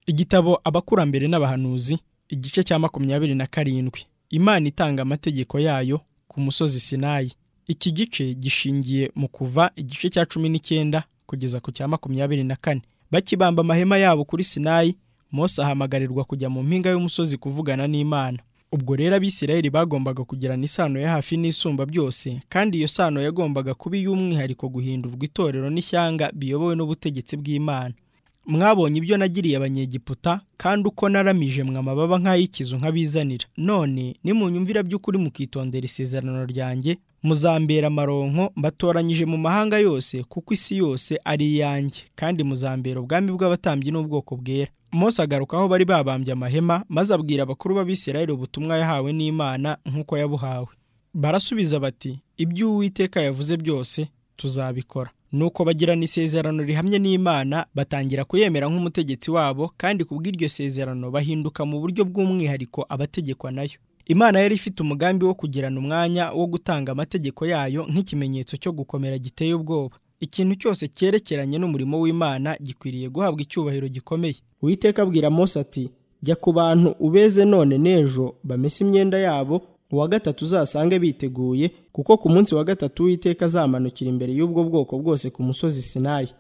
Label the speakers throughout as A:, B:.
A: Igitabo abakurambere n'abahanuzi igice cya makumyabiri na karindwi Imana itanga amategeko yayo ku musozi Sinayi iki gice gishingiye mu kuva igice cya cumi n'icyenda kugeza ku cya makumyabiri na kane bakibamba amahema yabo kuri Sinayi Mose ahamagarirwa kujya mu mpinga y'umusozi kuvugana n'Imana ubwo rero abisirayeli bagombaga kugirana isano ya hafi n'isumba byose kandi iyo sano yagombaga kuba iy'umwihariko guhindurwa itorero n'ishyanga biyobowe n'ubutegetsi bw'Imana mwabonye ibyo nagiriye abanyegiputa kandi uko naramije mwe amababa nk'ay'ikizu nk'abizanira none nimunyumvira by'ukuri mukitondera isezerano ryanjye muzambera amaronko mbatoranyije mu mahanga yose kuko isi yose ari iyanjye kandi muzambera ubwami bw'abatambyi n'ubwoko bwera Mose agaruka aho bari babambye amahema maze abwira abakuru b'abisirayeli ubutumwa yahawe n'imana nk'uko yabuhawe barasubiza bati ibyo uwiteka yavuze byose tuzabikora nuko bagirana isezerano rihamye n'Imana batangira kuyemera nk'umutegetsi wabo kandi kubw'iryo sezerano bahinduka mu buryo bw'umwihariko abategekwa nayo Imana yari ifite umugambi wo kugirana umwanya wo gutanga amategeko yayo nk'ikimenyetso cyo gukomera giteye ubwoba ikintu cyose cyerekeranye n'umurimo w'Imana gikwiriye guhabwa icyubahiro gikomeye Uwiteka abwira Mose ati jya ku bantu ubeze none n'ejo bamese imyenda yabo uwa gatatu uzasange biteguye kuko ku munsi wa gatatu w'iteka azamanukira imbere y'ubwo bwoko bwose ku musozi sinayi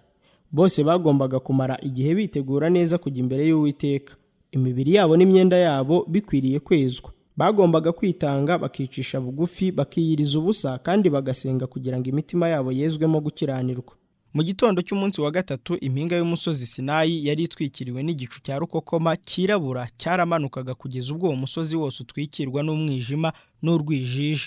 A: bose bagombaga kumara igihe bitegura neza kujya imbere y'uwiteka imibiri yabo n'imyenda yabo bikwiriye kwezwa bagombaga kwitanga bakicisha bugufi bakiyiriza ubusa kandi bagasenga kugira ngo imitima yabo yezwemo gukiranirwa mu gitondo cy'umunsi wa gatatu impinga y'umusozi sinayi yari itwikiriwe n'igicu cya rukokoma cyirabura cyaramanukaga kugeza ubwo uwo musozi wose utwikirwa n'umwijima n'urwijiji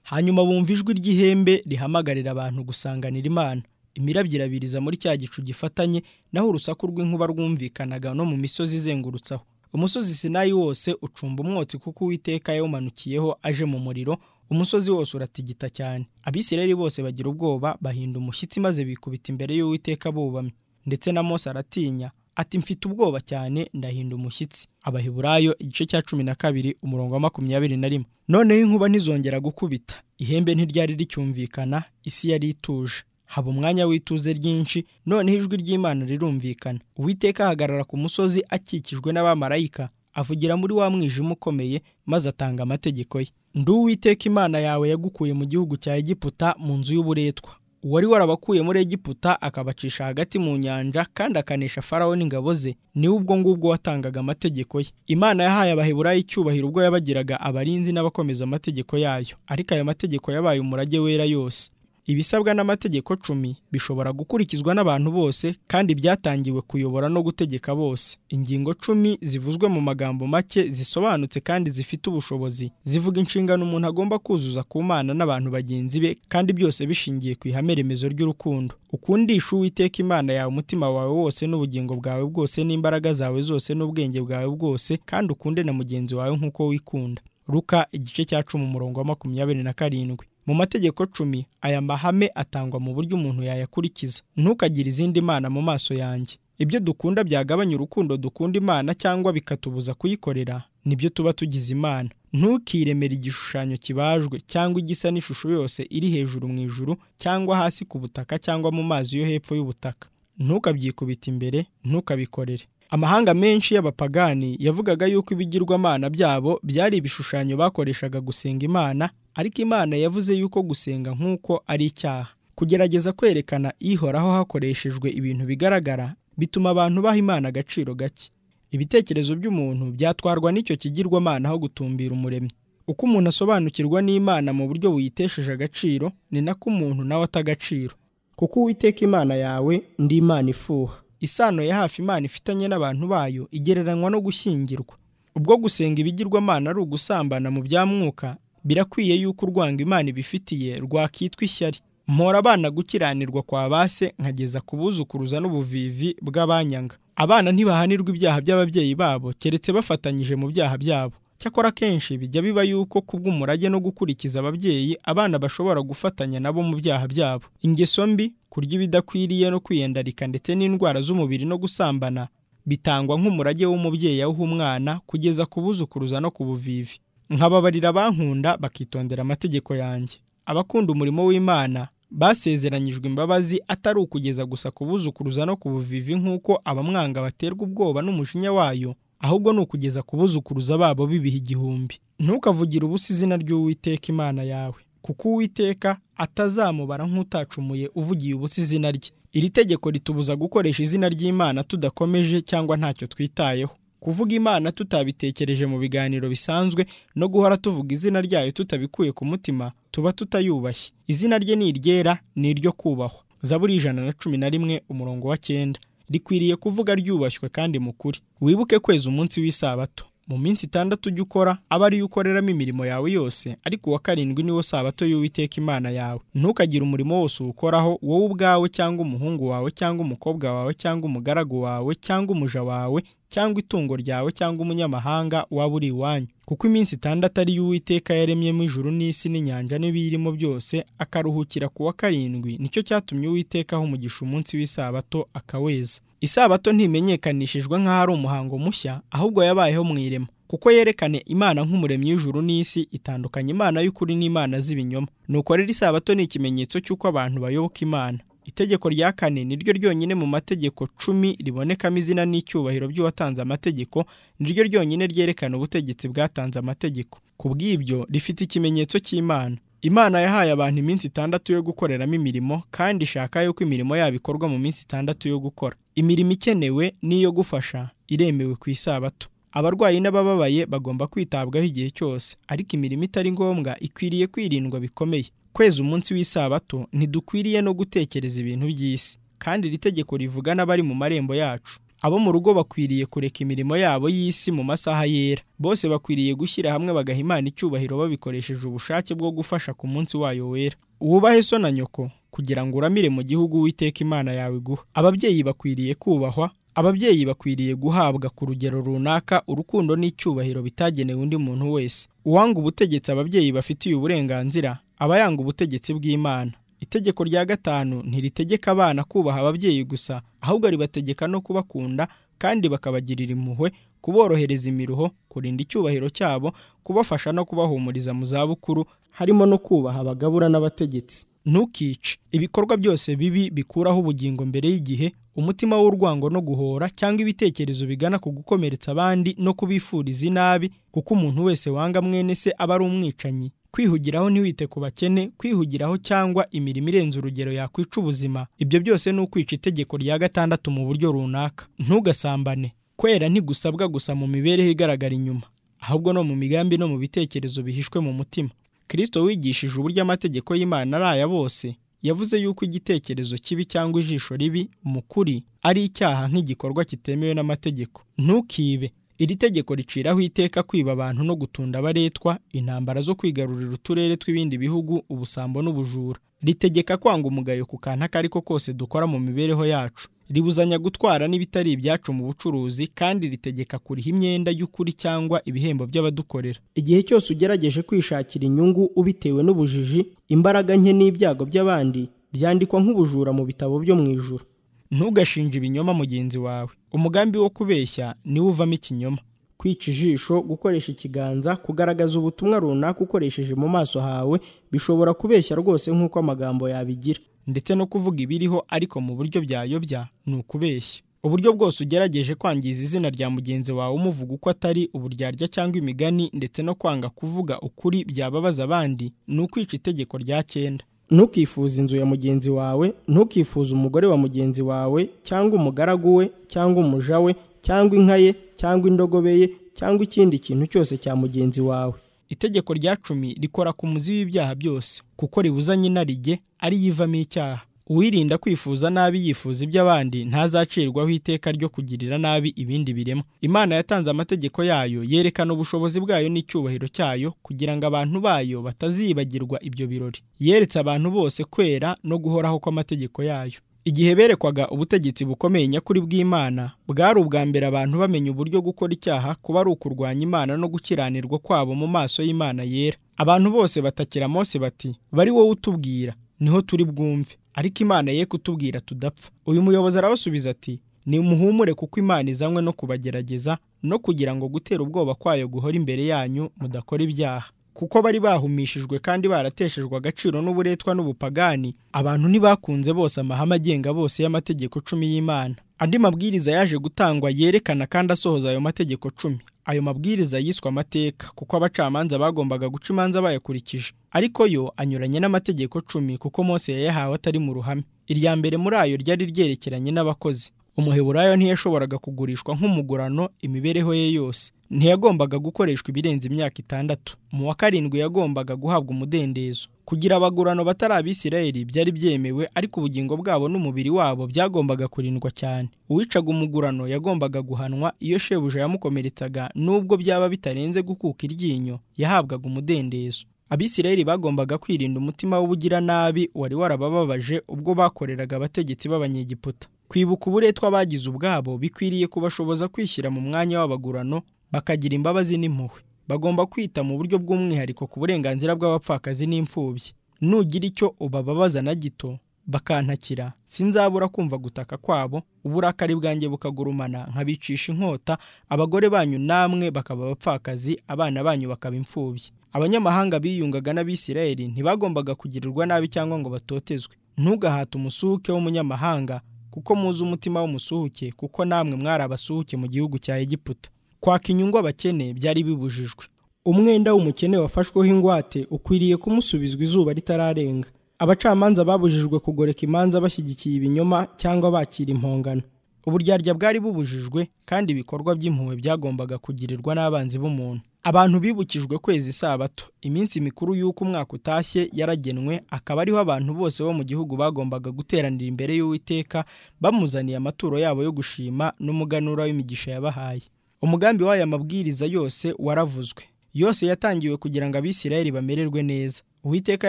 A: hanyuma bumva ijwi ry'ihembe rihamagarira abantu gusanganira imana imirabyo irabiriza muri cya gicu gifatanye naho urusaku rw'inkuba rwumvikanaga no mu misozi izengurutsaho umusozi sinayi wose ucumba umwotsi kuko uwiteka yawumanukiyeho aje mu muriro umusozi wose uratigita cyane abisirayeli bose bagira ubwoba bahinda umushyitsi maze bikubita imbere y'uwiteka bubamye ndetse na mose aratinya ati mfite ubwoba cyane ndahinda umushyitsi abaheburayo igice cya cumi na kabiri umurongo wa makumyabiri na rimwe noneho inkuba ntizongera gukubita ihembe ntiryari ricyumvikana isi yari ituje haba umwanya w'ituze ryinshi noneho ijwi ry'imana rirumvikana uwiteka ahagarara ku musozi akikijwe n'abamarayika avugira muri wa mwijima ukomeye maze atanga amategeko ye ndi uwiteka imana yawe yagukuye mu gihugu cya egiputa mu nzu y'uburetwa uwari warabakuye muri egiputa akabacisha hagati mu nyanja kandi akanesha farawo n'ingabo ze niwe ubwo ngubwo watangaga amategeko ye imana yahaye abaheburayo icyubahiro ubwo yabagiraga abarinzi n'abakomeza amategeko yayo ariko ayo mategeko yabaye umurage wera yose ibisabwa n'amategeko cumi bishobora gukurikizwa n'abantu bose kandi byatangiwe kuyobora no gutegeka bose ingingo cumi zivuzwe mu magambo make zisobanutse kandi zifite ubushobozi zivuga inshingano umuntu agomba kuzuza ku mana n'abantu bagenzi be kandi byose bishingiye ku ihame remezo ry'urukundo ukundisha uwiteka imana yawe umutima wawe wose n'ubugingo bwawe bwose n'imbaraga zawe zose n'ubwenge bwawe bwose kandi ukunde na mugenzi wawe nk'uko wikunda ruka igice cya cumi umurongo wa makumyabiri na karindwi mu mategeko cumi aya mahame atangwa mu buryo umuntu yayakurikiza ntukagire izindi mana mu maso yanjye ibyo dukunda byagabanya urukundo dukunda imana cyangwa bikatubuza kuyikorera nibyo tuba tugize imana ntukiremere igishushanyo kibajwe cyangwa igisa n'ishusho yose iri hejuru mu ijuru cyangwa hasi ku butaka cyangwa mu mazi yo hepfo y'ubutaka ntukabyikubita imbere ntukabikorere amahanga menshi y'abapagani yavugaga yuko ibigirwamana byabo byari ibishushanyo bakoreshaga gusenga imana ariko imana yavuze yuko gusenga nk'uko ari icyaha kugerageza kwerekana ihoraho hakoreshejwe ibintu bigaragara bituma abantu baha imana agaciro gake ibitekerezo by'umuntu byatwarwa n'icyo kigirwamana aho gutumbira umuremyi uko umuntu asobanukirwa n'imana mu buryo buyitesheje agaciro ni nako umuntu nawe ata agaciro kuko uwiteka imana yawe ndi imana ifuha isano ya hafi imana ifitanye n'abantu bayo igereranywa no gushyingirwa ubwo gusenga ibigirwamana ari ugusambana mu bya mwuka birakwiye yuko urwanga imana ibifitiye rwakitwa ishyari mpora abana gukiranirwa kwa base nkageza ku buzukuruza n'ubuvivi bw'abanyanga abana ntibahanirwa ibyaha by'ababyeyi babo keretse bafatanyije mu byaha byabo cyakora akenshi bijya biba yuko kubw'umurage no gukurikiza ababyeyi abana bashobora gufatanya nabo mu byaha byabo ingeso mbi kurya ibidakwiriye no kwiyandarika ndetse n'indwara z'umubiri no gusambana bitangwa nk'umurage w'umubyeyi awuha umwana kugeza ku buzukuruza no ku buvivi nkababarira abankunda bakitondera amategeko yanjye abakunda umurimo w'imana basezeranyijwe imbabazi atari ukugeza gusa kubuzukuruza no kubuvivi nk'uko abamwanga baterwa ubwoba n'umujinya wayo ahubwo ni ukugeza kubuzukuruza babo bibiha igihumbi ntukavugire ubusa izina ry'uwiteka imana yawe kuko uwiteka atazamubara nk'utacumuye uvugiye ubusa izina rye iri tegeko ritubuza gukoresha izina ry'imana tudakomeje cyangwa ntacyo twitayeho kuvuga imana tutabitekereje mu biganiro bisanzwe no guhora tuvuga izina ryayo tutabikuye ku mutima tuba tutayubashye izina rye ni iryera ni iryo kubahwa zaburi ijana na cumi na rimwe umurongo wa cyenda rikwiriye kuvuga ryubashywe kandi mukuri wibuke kweza umunsi w'isabato mu minsi itandatu ujya ukora aba ariyo ukoreramo imirimo yawe yose ariko uwa karindwi niwo sabato y'uwiteka imana yawe ntukagire umurimo wose uwukoraho wowe ubwawe cyangwa umuhungu wawe cyangwa umukobwa wawe cyangwa umugaragu wawe cyangwa umuja wawe cyangwa itungo ryawe cyangwa umunyamahanga waba uri iwanyu kuko iminsi itandatu ari y'uwiteka yaremyemo ijuru n'isi n'inyanja n'ibiyirimo byose akaruhukira ku wa karindwi nicyo cyatumye uwiteka aho umugisha umunsi w'isabato akaweza isabato ntimenyekanishijwe nk'aho ari umuhango mushya ahubwo yabayeho mu irema kuko yerekane imana nk'umuremyi w'ijuru n'isi itandukanye imana y'ukuri n'imana z'ibinyoma nuko rero isabato ni ikimenyetso cy'uko abantu bayoboka imana itegeko rya kane ni ryo ryonyine mu mategeko cumi ribonekamo izina n'icyubahiro by'uwatanze amategeko ni ryo ryonyine ryerekana ubutegetsi bwatanze amategeko ku bw'ibyo rifite ikimenyetso cy'imana imana yahaye abantu iminsi itandatu yo gukoreramo imirimo kandi ishaka yuko imirimo yabo ikorwa mu minsi itandatu yo gukora imirimo ikenewe n'iyo gufasha iremewe ku isabato abarwayi n'abababaye bagomba kwitabwaho igihe cyose ariko imirimo itari ngombwa ikwiriye kwirindwa bikomeye kweza umunsi w'isabato ntidukwiriye no gutekereza ibintu by'isi kandi iri tegeko rivuga n'abari mu marembo yacu abo mu rugo bakwiriye kureka imirimo yabo y'isi mu masaha yera bose bakwiriye gushyira hamwe bagaha imana icyubahiro babikoresheje ubushake bwo gufasha ku munsi wayo wera wubahe so na nyoko kugira ngo uramire mu gihugu witeka imana yawe iguha ababyeyi bakwiriye kubahwa ababyeyi bakwiriye guhabwa ku rugero runaka urukundo n'icyubahiro bitagenewe undi muntu wese uwanga ubutegetsi ababyeyi bafitiye uburenganzira aba yanga ubutegetsi bw'imana itegeko rya gatanu ntiritegeka abana kubaha ababyeyi gusa ahubwo ribategeka no kubakunda kandi bakabagirira impuhwe kuborohereza imiruho kurinda icyubahiro cyabo kubafasha no kubahumuriza mu zabukuru harimo no kubaha abagabura n'abategetsi ntukice ibikorwa byose bibi bikuraho ubugingo mbere y'igihe umutima w'urwango no guhora cyangwa ibitekerezo bigana ku gukomeretsa abandi no kubifuriza inabi kuko umuntu wese wanga mwene se aba ari umwicanyi kwihugiraho ntiwite ku bakene kwihugiraho cyangwa imirimo irenze urugero yakwica ubuzima ibyo byose ni ukwica itegeko rya gatandatu mu buryo runaka ntugasambane kwera ntigusabwa gusa mu mibereho igaragara inyuma ahubwo no mu migambi no mu bitekerezo bihishwe mu mutima kirisito wigishije uburyo amategeko y'imana ari aya bose yavuze yuko igitekerezo kibi cyangwa ijisho ribi mu kuri ari icyaha nk'igikorwa kitemewe n'amategeko ntukibe iri tegeko riciraho iteka kwiba abantu no gutunda abaretwa intambara zo kwigarurira uturere tw'ibindi bihugu ubusambo n'ubujura ritegeka kwanga umugayo ku kantu ako ari ko kose dukora mu mibereho yacu ribuzanya gutwara n'ibitari ibyacu mu bucuruzi kandi ritegeka kuriha imyenda y'ukuri cyangwa ibihembo by'abadukorera igihe cyose ugerageje kwishakira inyungu ubitewe n'ubujiji imbaraga nke n'ibyago by'abandi byandikwa nk'ubujura mu bitabo byo mu ijuru ntugashinje ibinyoma mugenzi wawe umugambi wo kubeshya niwo uvamo ikinyoma kwica ijisho gukoresha ikiganza kugaragaza ubutumwa runaka ukoresheje mu maso hawe bishobora kubeshya rwose nk'uko amagambo yabigira ndetse no kuvuga ibiriho ariko mu buryo byayobya ni ukubeshya uburyo bwose ugerageje kwangiza izina rya mugenzi wawe umuvuga uko atari uburyarya cyangwa imigani ndetse no kwanga kuvuga ukuri byababaza abandi ni ukwica itegeko rya cyenda ntukifuze inzu ya mugenzi wawe ntukifuze umugore wa mugenzi wawe cyangwa umugaragu we cyangwa umuja we cyangwa inka ye cyangwa indogobe ye cyangwa ikindi kintu cyose cya mugenzi wawe itegeko rya cumi rikora ku muzi w'ibyaha byose kuko ribuzanye inarijye ariyo ivamo icyaha uwirinda kwifuza nabi yifuza iby'abandi ntazacirwaho iteka ryo kugirira nabi ibindi biremwa imana yatanze amategeko yayo yerekana ubushobozi bwayo n'icyubahiro cyayo kugira ngo abantu bayo batazibagirwa ibyo birori yeretse abantu bose kwera no guhoraho kw'amategeko yayo igihe berekwaga ubutegetsi bukomeye nyakuri bw'imana bwari ubwa mbere abantu bamenya uburyo gukora icyaha kuba ari ukurwanya imana no gukiranirwa kwabo mu maso y'imana yera abantu bose batakira mose bati bari wowe utubwira niho turi bwumve ariko imana ye kutubwira tudapfa uyu muyobozi arabasubiza ati nimuhumure kuko imana izanywe no kubagerageza no kugira ngo gutera ubwoba kwayo guhora imbere yanyu mudakora ibyaha kuko bari bahumishijwe kandi barateshejwe agaciro n'uburetwa n'ubupagani abantu ntibakunze bose amahame agenga bose y'amategeko cumi y'imana andi mabwiriza yaje gutangwa yerekana kandi asohoza ayo mategeko cumi ayo mabwiriza yiswe amateka kuko abacamanza bagombaga guca imanza bayakurikije ariko yo anyuranye n'amategeko cumi kuko Mose yayahawe atari mu ruhame irya mbere muri ayo ryari ryerekeranye n'abakozi umuheburayo ntiyashoboraga kugurishwa nk'umugurano imibereho ye yose ntiyagombaga gukoreshwa ibirenze imyaka itandatu mu wa karindwi yagombaga guhabwa umudendezo kugira abagurano batari abisirayeli byari byemewe ariko ubugingo bwabo n'umubiri wabo byagombaga kurindwa cyane uwicaga umugurano yagombaga guhanwa iyo shebuja yamukomeretsaga n'ubwo byaba bitarenze gukuka iryinyo yahabwaga umudendezo abisirayeli bagombaga kwirinda umutima w'ubugiranabi wari warabababaje ubwo bakoreraga abategetsi b'abanyegiputa kwibuka uburetwa bagize ubwabo bikwiriye kubashoboza kwishyira mu mwanya w'abagurano bakagira imbabazi n'impuhwe bagomba kwita mu buryo bw'umwihariko ku burenganzira bw'abapfakazi n'imfubyi nugira icyo ubababaza na gito bakantakira sinzabura kumva gutaka kwabo uburakari bwanjye bukagurumana nkabicisha inkota abagore banyu namwe bakaba abapfakazi abana banyu bakaba imfubyi abanyamahanga biyungaga n'abisirayeli ntibagombaga kugirirwa nabi cyangwa ngo batotezwe ntugahate umusuhuke w'umunyamahanga kuko muzi umutima w'umusuhuke kuko namwe mwari abasuhuke mu gihugu cya egiputa kwaka inyungu abakene byari bibujijwe umwenda w'umukene wafashweho ingwate ukwiriye kumusubizwa izuba ritararenga abacamanza babujijwe kugoreka imanza bashyigikiye ibinyoma cyangwa bakira impongano uburyarya bwari bubujijwe kandi ibikorwa by'impuhwe byagombaga kugirirwa n'abanzi b'umuntu abantu bibukijwe kwezi isabato iminsi mikuru y'uko umwaka utashye yaragenwe akaba ariho abantu bose bo mu gihugu bagombaga guteranira imbere y'uwiteka bamuzaniye amaturo yabo yo gushima n'umuganura w'imigisha yabahaye umugambi w'aya mabwiriza yose waravuzwe yose yatangiwe kugira ngo abisirayeli bamererwe neza uwiteka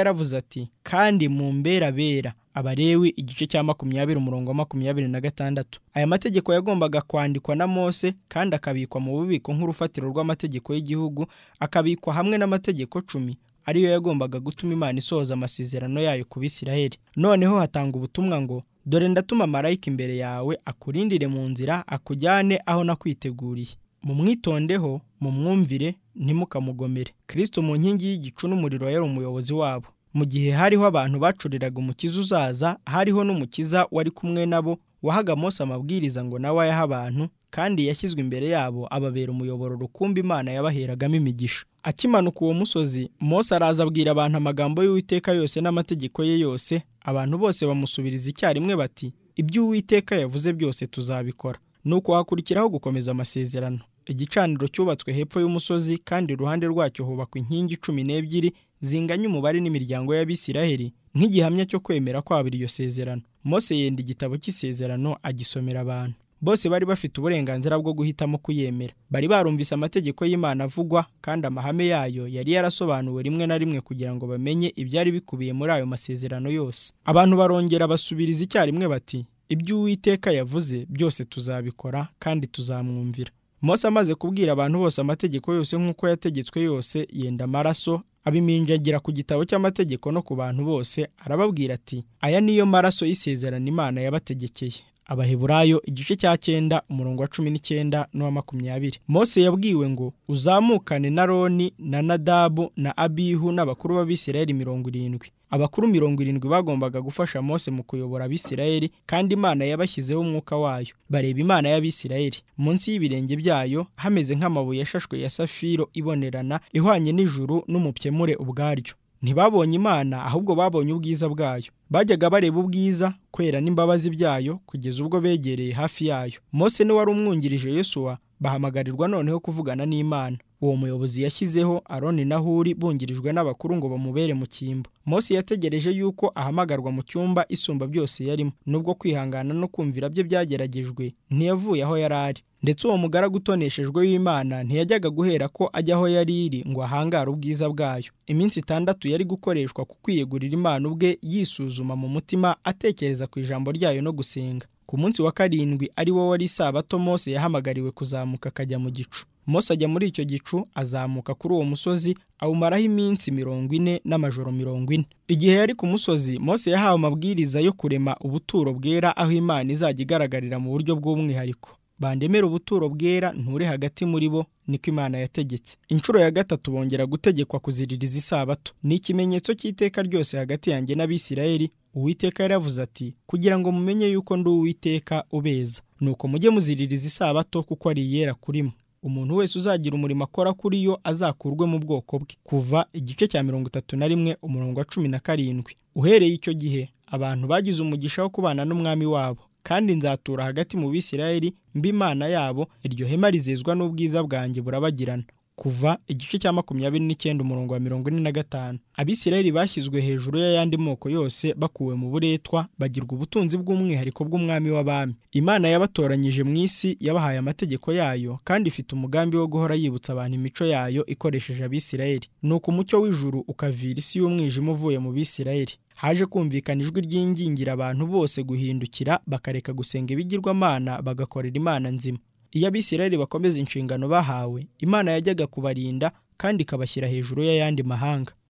A: yaravuze ati kandi mu mbera bera abarewi igice cya makumyabiri umurongo wa makumyabiri na gatandatu aya mategeko yagombaga kwandikwa na mose kandi akabikwa mu bubiko nk'urufatiro rw'amategeko y'igihugu akabikwa hamwe n'amategeko cumi ariyo yagombaga gutuma imana isohoza amasezerano yayo ku bisirayeli noneho hatanga ubutumwa ngo dore ndatuma marayika imbere yawe akurindire mu nzira akujyane aho nakwiteguriye mumwitondeho mumwumvire ntimukamugomere kirisito mu nkingi y'igicu n'umuriro yari umuyobozi wabo mu gihe hariho abantu bacuriraga umukiza uzaza hariho n'umukiza wari kumwe nabo wahaga Mose amabwiriza ngo nawe ayahe abantu kandi yashyizwe imbere yabo ababera umuyoboro rukumbi imana yabaheragamo imigisha akimanuka uwo musozi Mose araza abwira abantu amagambo y'uwiteka yose n'amategeko ye yose abantu bose bamusubiriza icyarimwe bati ibyo uwiteka yavuze byose tuzabikora nuko hakurikiraho gukomeza amasezerano igicaniro cyubatswe hepfo y'umusozi kandi iruhande rwacyo hubakwa inkingi cumi n'ebyiri zinganya umubare n'imiryango y'abisiraheli nk'igihamya cyo kwemera kwabo iryo sezerano Mose yenda igitabo cy'isezerano agisomera abantu bose bari bafite uburenganzira bwo guhitamo kuyemera bari barumvise amategeko y'imana avugwa kandi amahame yayo yari yarasobanuwe rimwe na rimwe kugira ngo bamenye ibyari bikubiye muri ayo masezerano yose abantu barongera basubiriza icyarimwe bati ibyo uwiteka yavuze byose tuzabikora kandi tuzamwumvira Mose amaze kubwira abantu bose amategeko yose nk'uko yategetswe yose yenda amaraso abiminjagira ku gitabo cy'amategeko no ku bantu bose arababwira ati aya niyo maraso y'isezerano imana yabategekeye abaheburayo igice cya cyenda umurongo wa cumi n'icyenda n'uwa makumyabiri Mose yabwiwe ngo uzamukane na roni na nadabu na abihu n'abakuru b'abisirayeli mirongo irindwi abakuru mirongo irindwi bagombaga gufasha Mose mu kuyobora abisirayeli kandi imana yabashyizeho umwuka wayo bareba imana y'abisirayeli munsi y'ibirenge byayo hameze nk'amabuye yashashwe ya safiro ibonerana ihwanye n'ijuru n'umupyemure ubwaryo ntibabonye imana ahubwo babonye ubwiza bwayo bajyaga bareba ubwiza kwera n'imbabazi byayo kugeza ubwo begereye hafi yayo Mose n'uwari umwungirije Yesuwa bahamagarirwa noneho kuvugana n'imana uwo muyobozi yashyizeho aroni na huri bungirijwe n'abakuru ngo bamubere mu cyimbo Mose yategereje yuko ahamagarwa mu cyumba isumba byose yarimo nubwo kwihangana no kumvira bye byageragejwe ntiyavuye aho yari ari ndetse uwo mugaragu utoneshejwe w'imana ntiyajyaga guhera ko ajya aho yari iri ngo ahangare ubwiza bwayo iminsi itandatu yari gukoreshwa ku kwiyegurira imana ubwe yisuzuma mu mutima atekereza ku ijambo ryayo no gusenga ku munsi wa karindwi ari wo wari isabato Mose yahamagariwe kuzamuka akajya mu gicu Mose ajya muri icyo gicu azamuka kuri uwo musozi awumaraho iminsi mirongo ine n'amajoro mirongo ine igihe yari ku musozi Mose yahawe amabwiriza yo kurema ubuturo bwera aho imana izajya igaragarira mu buryo bw'umwihariko bandemera ubuturo bwera nture hagati muri bo niko imana yategetse inshuro ya gatatu bongera gutegekwa kuziririza isabato ni ikimenyetso cy'iteka ryose hagati yanjye n'abisirayeli uwiteka yaravuze ati kugira ngo mumenye yuko ndi uwiteka ubeza nuko mujye muziririza isabato kuko ari iyera kurimo umuntu wese uzagira umurimo akora kuri yo azakurwe mu bwoko bwe kuva igice cya mirongo itatu na rimwe umurongo wa cumi na karindwi uhereye icyo gihe abantu bagize umugisha wo kubana n'umwami wabo kandi nzatura hagati mu bisirayeli mba imana yabo iryo hema rizizwa n'ubwiza bwanjye burabagirana kuva igice cya makumyabiri n'icyenda umurongo wa mirongo ine na gatanu abisirayeli bashyizwe hejuru y'ayandi moko yose bakuwe mu buretwa bagirwa ubutunzi bw'umwihariko bw'umwami w'abami imana yabatoranyije mu isi yabahaye amategeko yayo kandi ifite umugambi wo guhora yibutsa abantu imico yayo ikoresheje abisirayeli nuko umucyo w'ijuru ukavira isi y'umwijima uvuye mu bisirayeli haje kumvikana ijwi ryingingira abantu bose guhindukira bakareka gusenga ibigirwamana bagakorera imana nzima iyo abisirayeli bakomeza inshingano bahawe imana yajyaga kubarinda kandi ikabashyira hejuru y'ayandi mahanga